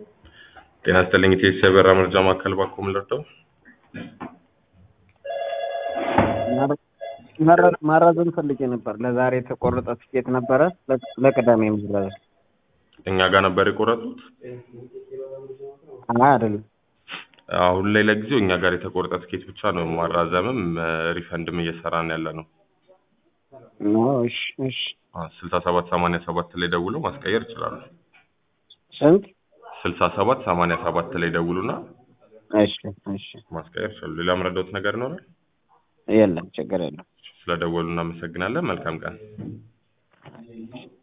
ጤና ይስጥልኝ ኢቴስ የበራ መረጃ ማዕከል ባኮ ምልርደው ማራዘም ፈልጌ ነበር። ለዛሬ የተቆረጠ ትኬት ነበረ ለቅዳሜ ምዝገባ። እኛ ጋር ነበር የቆረጡት። አይ አይደለም። አሁን ላይ ለጊዜው እኛ ጋር የተቆረጠ ትኬት ብቻ ነው። ማራዘምም ሪፈንድም እየሰራን ያለ ነው። ኖ እሺ፣ እሺ። ስልሳ ሰባት ሰማንያ ሰባት ላይ ደውለው ማስቀየር ይችላሉ። ስንት? ስልሳ ሰባት ሰማንያ ሰባት ላይ ደውሉና እሺ፣ እሺ። ማስቀየር ይችላሉ። ሌላ ምረዳውት ነገር ይኖራል? የለም፣ ችግር የለም። ስለደወሉ እናመሰግናለን። መልካም ቀን።